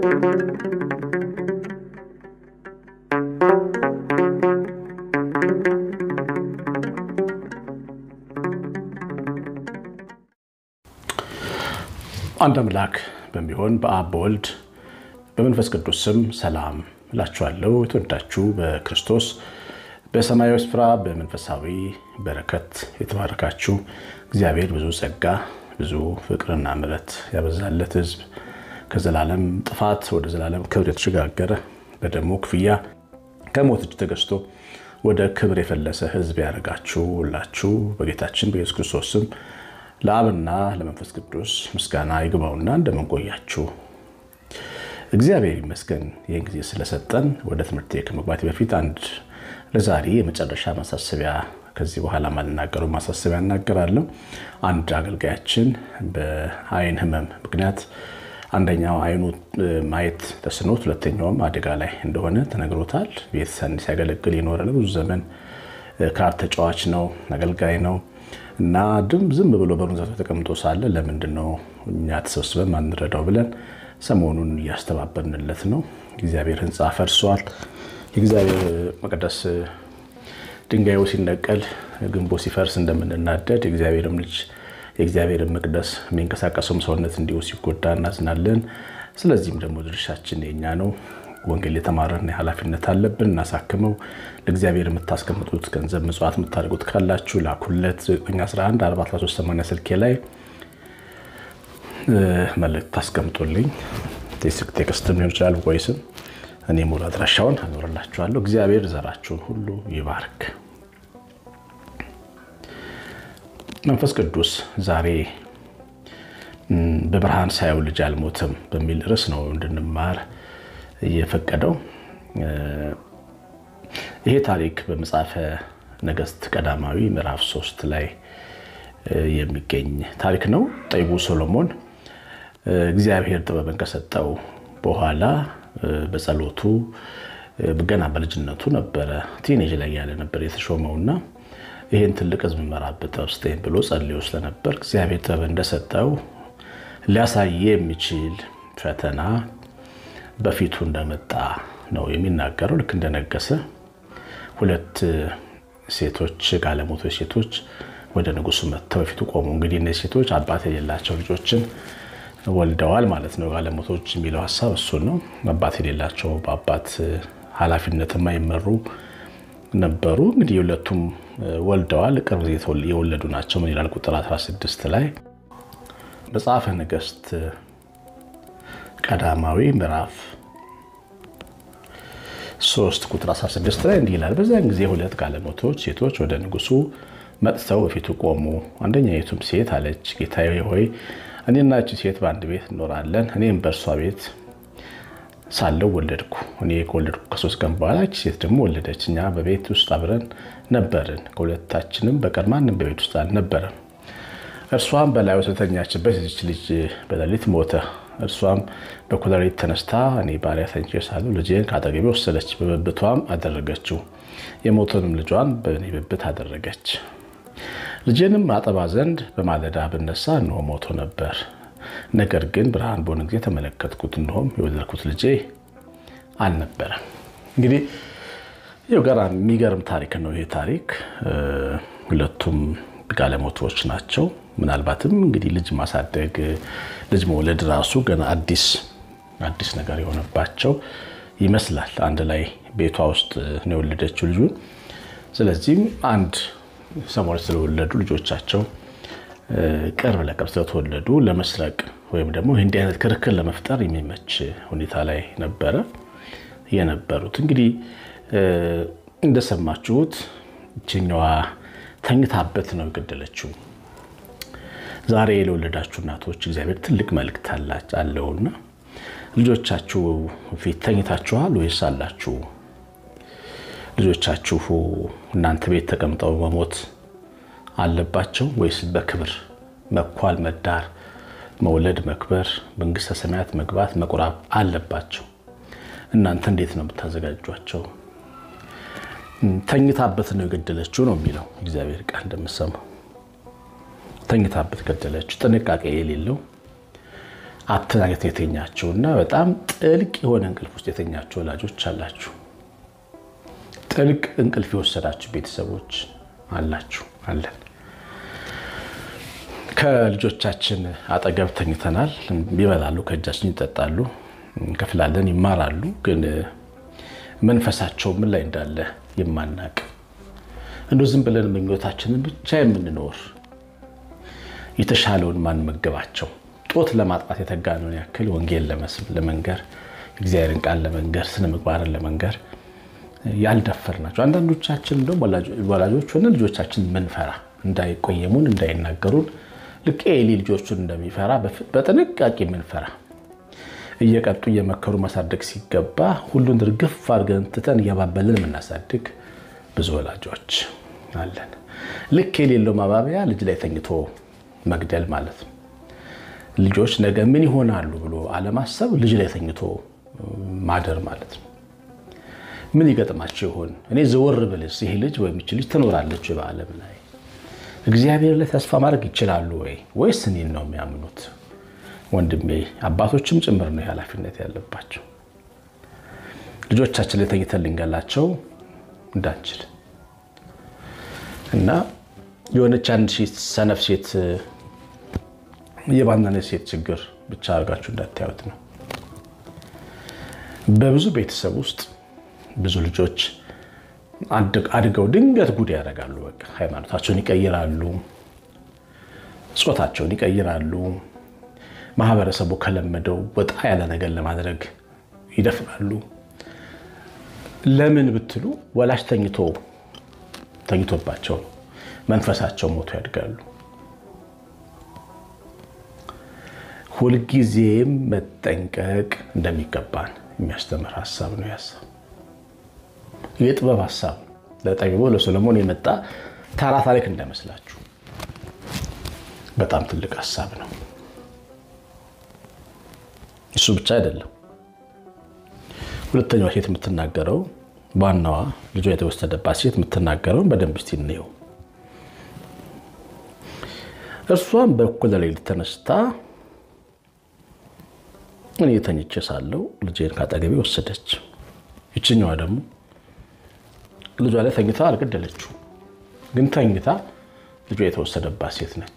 አንድ አምላክ በሚሆን በአብ በወልድ በመንፈስ ቅዱስ ስም ሰላም እላችኋለሁ። የተወዳችሁ በክርስቶስ በሰማያዊ ስፍራ በመንፈሳዊ በረከት የተባረካችሁ እግዚአብሔር ብዙ ጸጋ ብዙ ፍቅርና ምሕረት ያበዛለት ሕዝብ ከዘላለም ጥፋት ወደ ዘላለም ክብር የተሸጋገረ በደሙ ክፍያ ከሞት እጅ ተገዝቶ ወደ ክብር የፈለሰ ሕዝብ ያደርጋችሁ ሁላችሁ በጌታችን በኢየሱስ ክርስቶስ ስም ለአብና ለመንፈስ ቅዱስ ምስጋና ይግባውና እንደምንቆያችሁ እግዚአብሔር ይመስገን ይህን ጊዜ ስለሰጠን። ወደ ትምህርት ከመግባቴ በፊት አንድ ለዛሬ የመጨረሻ ማሳሰቢያ ከዚህ በኋላ ማልናገረው ማሳሰቢያ እናገራለሁ። አንድ አገልጋያችን በአይን ህመም ምክንያት አንደኛው አይኑ ማየት ተስኖት ሁለተኛውም አደጋ ላይ እንደሆነ ተነግሮታል። ቤተሰብ ሲያገለግል የኖረ ለብዙ ዘመን ካርድ ተጫዋች ነው፣ አገልጋይ ነው እና ድም ዝም ብሎ በሩን ዘግቶ ተቀምጦ ሳለ ለምንድን ነው እኛ ተሰብስበን ማንረዳው ብለን ሰሞኑን እያስተባበርንለት ነው። እግዚአብሔር ህንፃ ፈርሷል። የእግዚአብሔር መቅደስ ድንጋዩ ሲነቀል ግንቦ ሲፈርስ እንደምንናደድ የእግዚአብሔርም ልጅ የእግዚአብሔርን መቅደስ የሚንቀሳቀሰውም ሰውነት እንዲሁ ሲጎዳ እናዝናለን። ስለዚህም ደግሞ ድርሻችን የኛ ነው። ወንጌል የተማረን ኃላፊነት አለብን። እናሳክመው። ለእግዚአብሔር የምታስቀምጡት ገንዘብ ምጽዋት የምታደርጉት ካላችሁ ላኩለት። 9114380 ስልኬ ላይ መልእክት ታስቀምጡልኝ። ቴክስትም ሊሆን ይችላል፣ ወይስም እኔ ሙሉ አድራሻውን አኖርላችኋለሁ። እግዚአብሔር ዘራችሁን ሁሉ ይባርክ። መንፈስ ቅዱስ ዛሬ በብርሃን ሳየው ልጅ አልሞትም በሚል ርዕስ ነው እንድንማር እየፈቀደው ይሄ ታሪክ በመጽሐፈ ነገሥት ቀዳማዊ ምዕራፍ ሶስት ላይ የሚገኝ ታሪክ ነው። ጠቢቡ ሶሎሞን እግዚአብሔር ጥበብን ከሰጠው በኋላ በጸሎቱ ገና በልጅነቱ ነበረ ቲኔጅ ላይ ያለ ነበር የተሾመውና ይህን ትልቅ ሕዝብ መራበት ውስጤን ብሎ ጸልዮ ስለነበር እግዚአብሔር ጥበብ እንደሰጠው ሊያሳየ የሚችል ፈተና በፊቱ እንደመጣ ነው የሚናገረው። ልክ እንደነገሰ ሁለት ሴቶች ጋለሞቶች ሴቶች ወደ ንጉሱ መጥተው በፊቱ ቆሙ። እንግዲህ እነዚህ ሴቶች አባት የሌላቸው ልጆችን ወልደዋል ማለት ነው። ጋለሞቶች የሚለው ሀሳብ እሱን ነው። አባት የሌላቸው በአባት ኃላፊነት የማይመሩ ነበሩ። እንግዲህ የሁለቱም ወልደዋል። ቅርብ ጊዜ የወለዱ ናቸው። ምን ይላል ቁጥር 16 ላይ መጽሐፈ ነገሥት ቀዳማዊ ምዕራፍ 3 ቁጥር 16 ላይ እንዲህ ይላል። በዚያን ጊዜ ሁለት ጋለሞቶች ሴቶች ወደ ንጉሱ መጥተው በፊቱ ቆሙ። አንደኛይቱም ሴት አለች፣ ጌታዬ ሆይ እኔና እቺ ሴት በአንድ ቤት እንኖራለን። እኔም በእርሷ ቤት ሳለው ወለድኩ። እኔ ከወለድኩ ከሶስት ቀን በኋላ እቺ ሴት ደግሞ ወለደች። እኛ በቤት ውስጥ አብረን ነበርን፣ ከሁለታችንም በቀር ማንም በቤት ውስጥ አልነበረም። እርሷም በላዩ ስለተኛችበት የዚች ልጅ በሌሊት ሞተ። እርሷም በኩላሊት ተነስታ እኔ ባሪያ ተኝቼ ሳለሁ ልጄን ከአጠገቤ ወሰደች፣ በብብቷም አደረገችው። የሞተንም ልጇን በእኔ ብብት አደረገች። ልጄንም አጠባ ዘንድ በማለዳ ብነሳ እንሆ ሞቶ ነበር። ነገር ግን ብርሃን በሆነ ጊዜ ተመለከትኩት፣ እንሆም የወለድኩት ልጄ አልነበረም። እንግዲህ ይኸው ጋር የሚገርም ታሪክ ነው ይሄ ታሪክ። ሁለቱም ጋለሞቶች ናቸው። ምናልባትም እንግዲህ ልጅ ማሳደግ ልጅ መውለድ ራሱ ገና አዲስ አዲስ ነገር የሆነባቸው ይመስላል። አንድ ላይ ቤቷ ውስጥ ነው የወለደችው ልጁን። ስለዚህም አንድ ሰሞን ስለወለዱ ልጆቻቸው ቅርብ ለቅርብ ስለተወለዱ ለመስረቅ ወይም ደግሞ እንዲህ አይነት ክርክር ለመፍጠር የሚመች ሁኔታ ላይ ነበረ የነበሩት። እንግዲህ እንደሰማችሁት ይችኛዋ ተኝታበት ነው የገደለችው። ዛሬ ለወለዳችሁ እናቶች እግዚአብሔር ትልቅ መልእክት አለውና ልጆቻችሁ ፊት ተኝታችኋል ወይስ አላችሁ? ልጆቻችሁ እናንተ ቤት ተቀምጠው መሞት አለባቸው ወይስ በክብር መኳል፣ መዳር፣ መውለድ፣ መክበር፣ መንግስተ ሰማያት መግባት፣ መቁራብ አለባቸው? እናንተ እንዴት ነው የምታዘጋጇቸው? ተኝታበት ነው የገደለችው ነው የሚለው እግዚአብሔር ቃል እንደምሰማው ተኝታበት ገደለችው። ጥንቃቄ የሌለው አተኛኘት የተኛችሁ እና በጣም ጥልቅ የሆነ እንቅልፍ ውስጥ የተኛችሁ ወላጆች አላችሁ። ጥልቅ እንቅልፍ የወሰዳችሁ ቤተሰቦች አላችሁ አለን። ከልጆቻችን አጠገብ ተኝተናል። ይበላሉ፣ ከእጃችን ይጠጣሉ፣ እንከፍላለን፣ ይማራሉ። ግን መንፈሳቸው ምን ላይ እንዳለ የማናቅ እንደ ዝም ብለን ምኞታችንን ብቻ የምንኖር የተሻለውን ማንመገባቸው ጦት ለማጥፋት የተጋነውን ያክል ወንጌል ለመንገር እግዚአብሔርን ቃል ለመንገር ስነ ምግባርን ለመንገር ያልደፈር ናቸው። አንዳንዶቻችን እንደውም ወላጆች ሆነ ልጆቻችን ምንፈራ እንዳይቆየሙን እንዳይናገሩን ልክ ኤሊ ልጆቹን እንደሚፈራ በጥንቃቄ ምንፈራ እየቀጡ እየመከሩ ማሳደግ ሲገባ ሁሉን እርግፍ አድርገን ትተን እያባበልን የምናሳድግ ብዙ ወላጆች አለን። ልክ የሌለው ማባቢያ ልጅ ላይ ተኝቶ መግደል ማለት ነው። ልጆች ነገ ምን ይሆናሉ ብሎ አለማሰብ ልጅ ላይ ተኝቶ ማደር ማለት ነው። ምን ይገጥማቸው ይሆን? እኔ ዘወር ብልስ ይሄ ልጅ ወይም ይች ልጅ ትኖራለች በዓለም ላይ እግዚአብሔር ላይ ተስፋ ማድረግ ይችላሉ ወይ ወይስ እኔን ነው የሚያምኑት? ወንድሜ አባቶችም ጭምር ነው ኃላፊነት ያለባቸው። ልጆቻችን ላይ ተኝተን ልንገላቸው እንዳንችል እና የሆነች አንድ ሰነፍ ሴት የባናነ ሴት ችግር ብቻ አድርጋችሁ እንዳታዩት ነው። በብዙ ቤተሰብ ውስጥ ብዙ ልጆች አድገው ድንገት ጉድ ያደርጋሉ። በቃ ሃይማኖታቸውን ይቀይራሉ፣ ጾታቸውን ይቀይራሉ። ማህበረሰቡ ከለመደው ወጣ ያለ ነገር ለማድረግ ይደፍራሉ። ለምን ብትሉ ወላጅ ተኝቶ ተኝቶባቸው መንፈሳቸው ሞቶ ያድጋሉ። ሁልጊዜም መጠንቀቅ እንደሚገባን የሚያስተምር ሀሳብ ነው። ያሳብ የጥበብ ሀሳብ ለጠቢቡ ለሶሎሞን የመጣ ተራ ታሪክ እንዳይመስላችሁ በጣም ትልቅ ሀሳብ ነው። እሱ ብቻ አይደለም። ሁለተኛዋ ሴት የምትናገረው ዋናዋ ልጇ የተወሰደባት ሴት የምትናገረውን በደንብ እስቲ እንየው። እርሷም በእኩለ ሌሊት ተነስታ እኔ ተኝቼ ሳለሁ ልጄን ካጠገቤ ወሰደች። ይችኛዋ ደግሞ ልጇ ላይ ተኝታ አልገደለችው፣ ግን ተኝታ ልጇ የተወሰደባት ሴት ነች።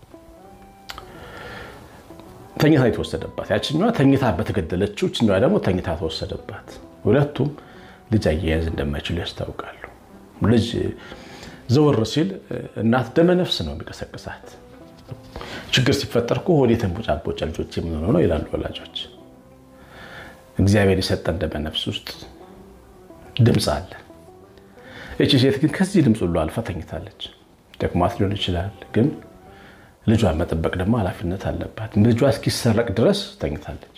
ተኝታ የተወሰደባት ያችኛዋ ተኝታ በተገደለችው፣ ይችኛዋ ደግሞ ተኝታ ተወሰደባት። ሁለቱም ልጅ አያያዝ እንደማይችሉ ያስታውቃሉ። ልጅ ዘወር ሲል እናት ደመነፍስ ነው የሚቀሰቅሳት። ችግር ሲፈጠር እኮ ሆዴ ተንቦጫቦጫ ልጆች የምንሆነው ነው ይላሉ ወላጆች። እግዚአብሔር የሰጠን ደመነፍስ ውስጥ ድምፅ አለ። እቺ ሴት ግን ከዚህ ድምፅ ሁሉ አልፋ ተኝታለች። ደክሟት ሊሆን ይችላል፣ ግን ልጇን መጠበቅ ደግሞ ኃላፊነት አለባት። ልጇ እስኪሰረቅ ድረስ ተኝታለች።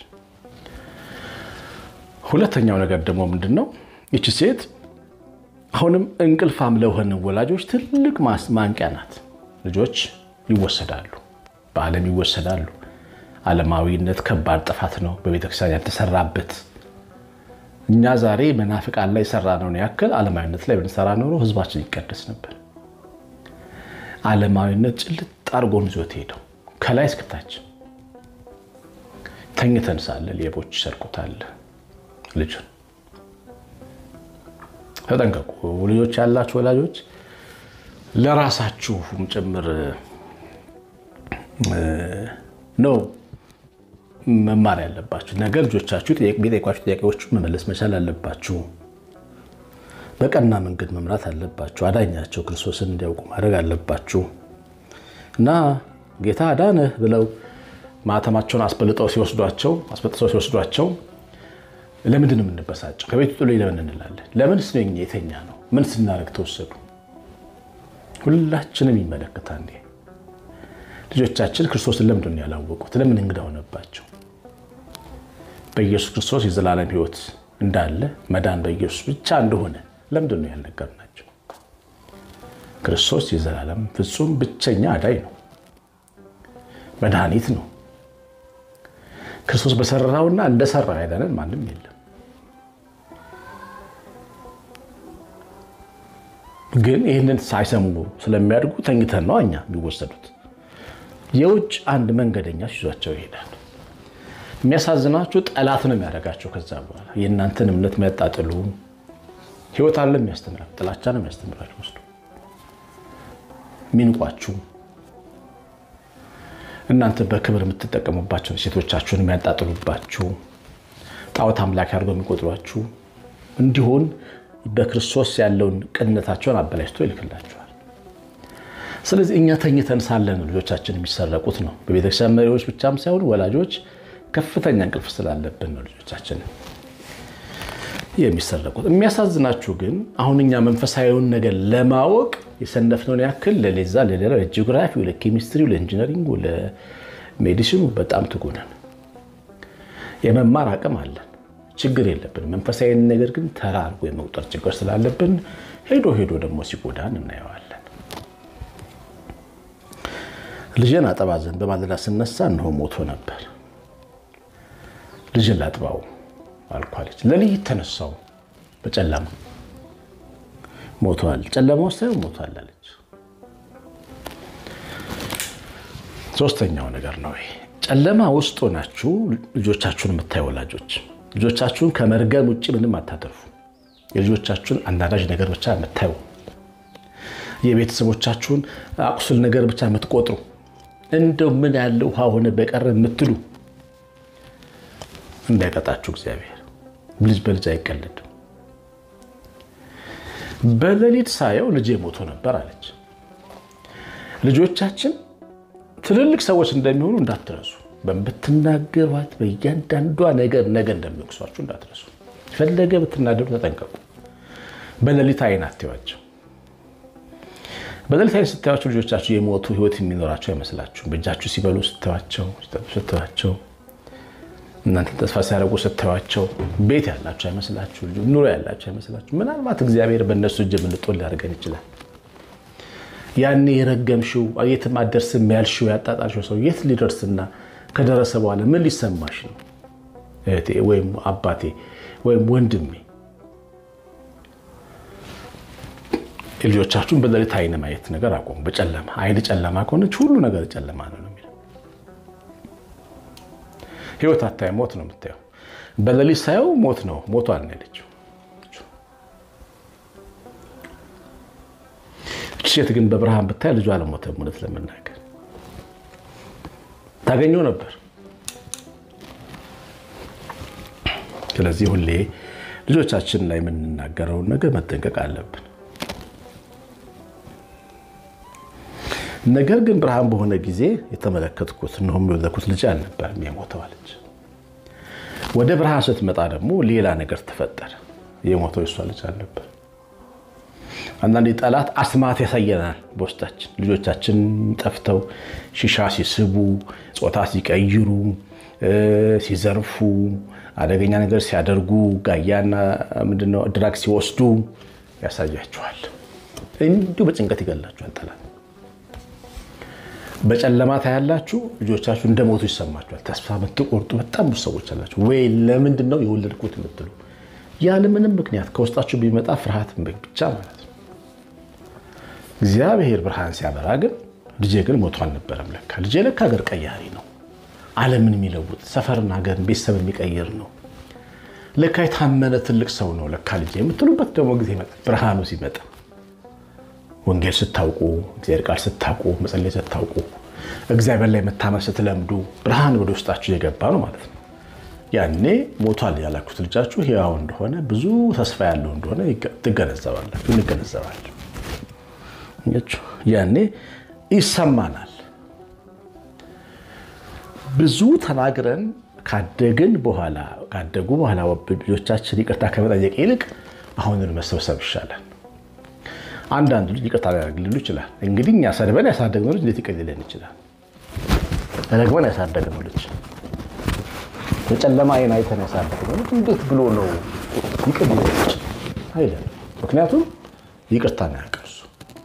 ሁለተኛው ነገር ደግሞ ምንድን ነው? ይቺ ሴት አሁንም እንቅልፋም ለሆነ ወላጆች ትልቅ ማንቂያ ናት። ልጆች ይወሰዳሉ፣ በዓለም ይወሰዳሉ። ዓለማዊነት ከባድ ጥፋት ነው፣ በቤተክርስቲያን ያልተሰራበት። እኛ ዛሬ መናፍቃን ላይ የሰራነውን ያክል ዓለማዊነት ላይ ብንሰራ ኖሮ ህዝባችን ይቀደስ ነበር። ዓለማዊነት ጭልጥ አርጎን ይዞት ሄደው ከላይ እስከታች ተኝተን ሳለ ሌቦች ይሰርቁታል ልጁን። ተጠንቀቁ። ልጆች ያላችሁ ወላጆች ለራሳችሁም ጭምር ነው መማር ያለባችሁ ነገር። ልጆቻችሁ የሚጠይቋችሁ ጥያቄዎች መመለስ መቻል አለባችሁ። በቀና መንገድ መምራት አለባችሁ። አዳኛቸው ክርስቶስን እንዲያውቁ ማድረግ አለባችሁ እና ጌታ አዳነህ ብለው ማተማቸውን አስበልጠው ሲወስዷቸው አስበጥሰው ሲወስዷቸው ለምንድን ነው የምንበሳጨው? ከቤት ጥሎ ለምን እንላለን? ለምን ስነኝ የተኛ ነው? ምን ስናደርግ ተወሰዱ? ሁላችንም ይመለከታል። ልጆቻችን ክርስቶስን ለምንድን ነው ያላወቁት? ለምን እንግዳ ሆነባቸው? በኢየሱስ ክርስቶስ የዘላለም ሕይወት እንዳለ መዳን በኢየሱስ ብቻ እንደሆነ ለምንድን ነው ያልነገርናቸው? ክርስቶስ የዘላለም ፍጹም ብቸኛ አዳኝ ነው፣ መድኃኒት ነው። ክርስቶስ በሰራውና እንደሰራ ያዳነን ማንም የለም። ግን ይህንን ሳይሰሙ ስለሚያድጉ ተኝተን ነው እኛ የሚወሰዱት። የውጭ አንድ መንገደኛ ይዟቸው ይሄዳል። የሚያሳዝናችሁ ጠላት ነው የሚያደርጋቸው። ከዛ በኋላ የእናንተን እምነት የሚያጣጥሉ ህይወት አለ የሚያስተምራችሁ፣ ጥላቻ ነው የሚያስተምራችሁ ወስዶ ሚንቋችሁ እናንተ በክብር የምትጠቀሙባቸውን ሴቶቻችሁን የሚያጣጥሉባችሁ ጣዖት አምላክ አድርገው የሚቆጥሯችሁ እንዲሆን በክርስቶስ ያለውን ቅንነታቸውን አበላሽቶ ይልክላችኋል። ስለዚህ እኛ ተኝተን ሳለን ልጆቻችን የሚሰረቁት ነው። በቤተክርስቲያን መሪዎች ብቻም ሳይሆን ወላጆች ከፍተኛ እንቅልፍ ስላለብን ነው ልጆቻችን የሚሰረቁት። የሚያሳዝናችሁ ግን አሁን እኛ መንፈሳዊውን ነገር ለማወቅ የሰነፍነውን ያክል ለሌዛ ለሌላ ለጂኦግራፊው፣ ለኬሚስትሪው፣ ለኢንጂነሪንጉ፣ ለሜዲሲኑ በጣም ትጉ ነን። የመማር አቅም አለን፣ ችግር የለብን። መንፈሳዊ ነገር ግን ተራ አድርጎ የመቁጠር ችግር ስላለብን ሄዶ ሄዶ ደግሞ ሲጎዳን እናየዋለን። ልጄን አጠባ ዘንድ በማለዳ ስነሳ እነሆ ሞቶ ነበር። ልጅን ላጥባው አልኳለች። ለልይት ተነሳው በጨለማ ሞቷል። ጨለማ ውስጥ ሳይሆን ሞቷል አለች። ሶስተኛው ነገር ነው ይሄ። ጨለማ ውስጥ ሆናችሁ ልጆቻችሁን የምታዩ ወላጆች ልጆቻችሁን ከመርገም ውጭ ምንም አታተርፉ። የልጆቻችሁን አንዳንዳጅ ነገር ብቻ የምታዩ የቤተሰቦቻችሁን አቁስል ነገር ብቻ የምትቆጥሩ እንደው ምን ያለ ውሃ ሆነ በቀረ የምትሉ እንዳይቀጣችሁ እግዚአብሔር። ልጅ በልጅ አይቀልድም። በሌሊት ሳየው ልጄ ሞቶ ነበር አለች። ልጆቻችን ትልልቅ ሰዎች እንደሚሆኑ እንዳትረሱ። በምትናገሯት በእያንዳንዷ ነገር ነገ እንደሚወቅሷችሁ እንዳትረሱ። ፈለገ ብትናደዱ ተጠንቀቁ። በሌሊት አይን አትዩዋቸው። በሌሊት አይን ስታዩቸው ልጆቻችሁ የሞቱ ህይወት የሚኖራቸው አይመስላችሁም። በእጃችሁ ሲበሉ ስትዋቸው፣ ሲጠጡ ስትዋቸው እናንተን ተስፋ ሲያደርጉ ስታዩቸው ቤት ያላቸው አይመስላችሁ፣ ኑሮ ያላቸው አይመስላችሁ። ምናልባት እግዚአብሔር በእነሱ እጅ የምንጦል ሊያደርገን ይችላል። ያኔ የረገምሽው የትም አትደርስም ያልሽው ያጣጣልሽው ሰው የት ሊደርስና ከደረሰ በኋላ ምን ሊሰማሽ ነው? እህቴ ወይም አባቴ ወይም ወንድሜ ልጆቻችሁን በሌሊት አይን ማየት ነገር አቆሙ። በጨለማ አይን ጨለማ ከሆነች ሁሉ ነገር ጨለማ ነው ነው የሚለው ህይወት አታይ ሞት ነው የምታየው። በሌሊት ሳየው ሞት ነው ሞቷል ነው ያለችው። ሴት ግን በብርሃን ብታይ ልጇ አልሞተም። እውነት ለመናገር ታገኘው ነበር። ስለዚህ ሁሌ ልጆቻችን ላይ የምንናገረውን ነገር መጠንቀቅ አለብን። ነገር ግን ብርሃን በሆነ ጊዜ የተመለከትኩት እነሆም የወለድኩት ልጅ አልነበረም የሞተው አለች። ወደ ብርሃን ስትመጣ ደግሞ ሌላ ነገር ተፈጠረ። የሞተው የሷ ልጅ አልነበር። አንዳንዴ ጠላት አስማት ያሳየናል በውስጣችን። ልጆቻችን ጠፍተው ሺሻ ሲስቡ፣ ጾታ ሲቀይሩ፣ ሲዘርፉ፣ አደገኛ ነገር ሲያደርጉ፣ ጋያና ምንድነው ድራግ ሲወስዱ ያሳያችኋል። እንዲሁ በጭንቀት ይገላችኋል ጠላት። በጨለማ ታያላችሁ። ልጆቻችሁ እንደሞቱ ይሰማችኋል። ተስፋ የምትቆርጡ በጣም ብዙ ሰዎች አላችሁ። ወይ ለምንድን ነው የወለድኩት የምትሉ ያለምንም ምክንያት ከውስጣችሁ ቢመጣ ፍርሃት ብቻ ማለት ነው። እግዚአብሔር ብርሃን ሲያበራ ግን ልጄ ግን ሞቶ አልነበረም። ለካ ልጄ ለካ ሀገር ቀያሪ ነው። ዓለምን የሚለውጥ ሰፈርን፣ ሀገርን፣ ቤተሰብ የሚቀይር ነው። ለካ የታመነ ትልቅ ሰው ነው ለካ ልጄ የምትሉበት ደግሞ ጊዜ ይመጣል። ብርሃኑ ሲመጣ ወንጌል ስታውቁ፣ እግዚአብሔር ቃል ስታውቁ፣ መጸለይ ስታውቁ፣ እግዚአብሔር ላይ መታመን ስትለምዱ ብርሃን ወደ ውስጣችሁ የገባ ነው ማለት ነው። ያኔ ሞቷል ያላችሁት ልጃችሁ ሕያው እንደሆነ ብዙ ተስፋ ያለው እንደሆነ ትገነዘባላችሁ፣ እንገነዘባለን። ያኔ ይሰማናል። ብዙ ተናግረን ካደግን በኋላ ካደጉ በኋላ ልጆቻችን ይቅርታ ከመጠየቅ ይልቅ አሁንን መሰብሰብ ይሻላል። አንዳንድ ልጅ ይቅርታ ሊያደርግልን ይችላል። እንግዲህ እኛ ሰድበን ያሳደግነው ልጅ እንዴት ይቀልልን ይችላል? ረግመን ያሳደግነው ልጅ በጨለማ አይን አይተን ያሳደግነው ልጅ እንዴት ብሎ ነው ይቅር ሊለን ይችላል? አይደለም። ምክንያቱም ይቅርታ ነው ያውቃል እሱ።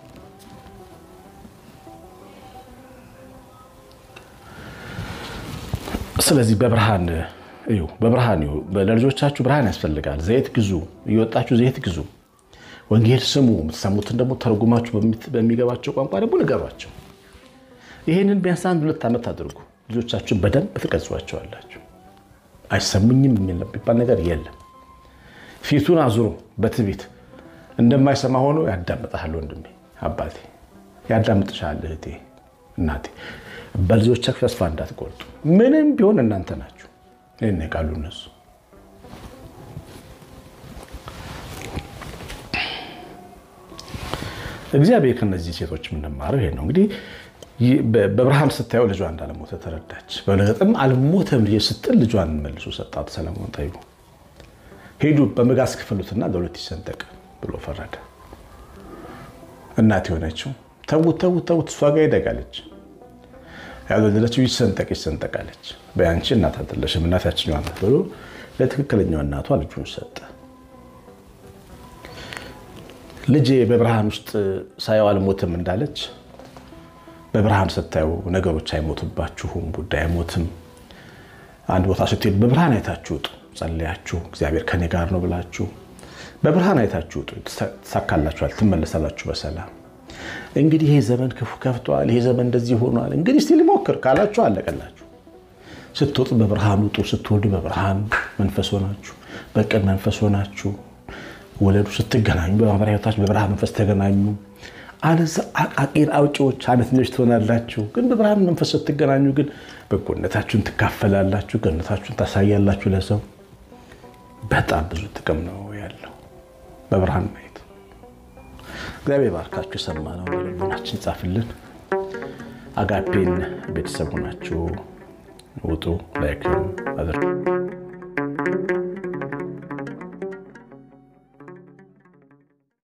ስለዚህ በብርሃን እዩ፣ በብርሃን እዩ። ለልጆቻችሁ ብርሃን ያስፈልጋል። ዘይት ግዙ፣ እየወጣችሁ ዘይት ግዙ። ወንጌል ስሙ። የምትሰሙትን ደግሞ ተርጉማችሁ በሚገባቸው ቋንቋ ደግሞ ንገሯቸው። ይህንን ቢያንስ አንድ ሁለት ዓመት አድርጉ። ልጆቻችሁን በደንብ ትቀርጿቸዋላችሁ። አይሰሙኝም የሚባል ነገር የለም። ፊቱን አዙሮ በትዕቢት እንደማይሰማ ሆኖ ያዳምጣል። ወንድሜ አባቴ ያዳምጥሻል። እህቴ እናቴ፣ በልጆቻችሁ ተስፋ እንዳትቆርጡ። ምንም ቢሆን እናንተ ናችሁ። ይህን ቃሉ እነሱ እግዚአብሔር ከነዚህ ሴቶች የምንማረው ይሄ ነው። እንግዲህ በብርሃን ስታየው ልጇ እንዳልሞተ ተረዳች። በእርግጥም አልሞተም ልጄ ስትል ልጇን መልሶ ሰጣት። ሰለሞን ጠይቡ ሄዱ በመጋዝ ክፈሉትና ለሁለት ይሰንጠቅ ብሎ ፈረደ። እናት የሆነችው ተዉት ተዉት ተዉት እሷ ጋር ይደጋለች። ያልወለደችው ይሰንጠቅ ይሰንጠቃለች። በያንቺ እናት አይደለሽም እናት ያችኛዋ ናት ብሎ ለትክክለኛው እናቷ ልጁን ሰጠ። ልጄ በብርሃን ውስጥ ሳየው አልሞትም እንዳለች በብርሃን ስታዩ ነገሮች አይሞቱባችሁም። ጉዳይ አይሞትም። አንድ ቦታ ስትሄዱ በብርሃን አይታችሁ ውጡ። ጸልያችሁ እግዚአብሔር ከኔ ጋር ነው ብላችሁ በብርሃን አይታችሁ ውጡ። ትሳካላችኋል፣ ትመለሳላችሁ በሰላም። እንግዲህ ይሄ ዘመን ክፉ ከፍቷል፣ ይሄ ዘመን እንደዚህ ሆኗል፣ እንግዲህ እስቲ ልሞክር ካላችሁ አለቀላችሁ። ስትወጡ በብርሃን ውጡ። ስትወልዱ በብርሃን መንፈስ ሆናችሁ፣ በቅን መንፈስ ሆናችሁ ወለዱ። ስትገናኙ በማህበራዊ ሕይወታችሁ በብርሃን መንፈስ ተገናኙ። አለዛ አቃቂር አውጪዎች አመተኞች ትሆናላችሁ። ግን በብርሃን መንፈስ ስትገናኙ ግን በጎነታችሁን ትካፈላላችሁ፣ ገነታችሁን ታሳያላችሁ ለሰው። በጣም ብዙ ጥቅም ነው ያለው በብርሃን ማየት። እግዚአብሔር ባርካችሁ። የሰማነው ልቦናችን ጻፍልን። አጋፔን ቤተሰብ ሆናችሁ ውጡ። ላይክ አድርጉ።